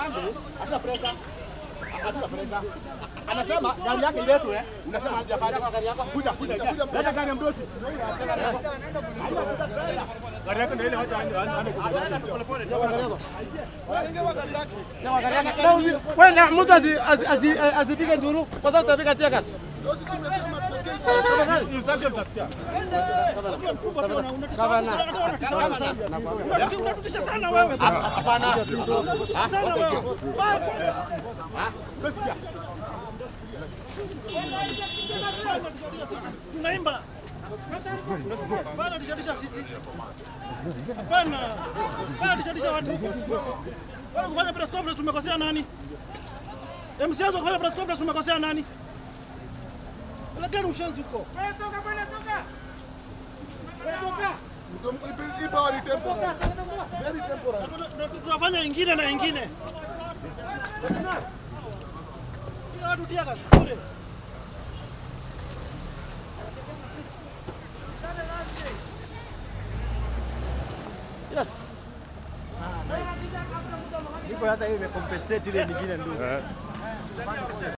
Sunday hatuna pressure. Hatuna pressure. Anasema gari yake iletwe, unasema aje pale kwa gari yako. Kuja kuja kuja. Leta gari ya mdosi. Gari yako ndio ile wacha aende aende Wewe na mtu asi- asi- asi- asipige nduru kwa sababu utapiga teka. Instruction utasikia. Unatutisha sana wewe. Hapana. Sana wewe. Tunaimba. Bana tishatisha sisi. Hapana. Bana tishatisha watu. Bana kufanya press conference tumekosea nani? MCS wa kufanya press conference tumekosea nani? Lakini ushenzi huko. Tunafanya ingine na ingine. Kila watu tia gas bure. Iko sasa hivi imecompensate ile nyingine ndio.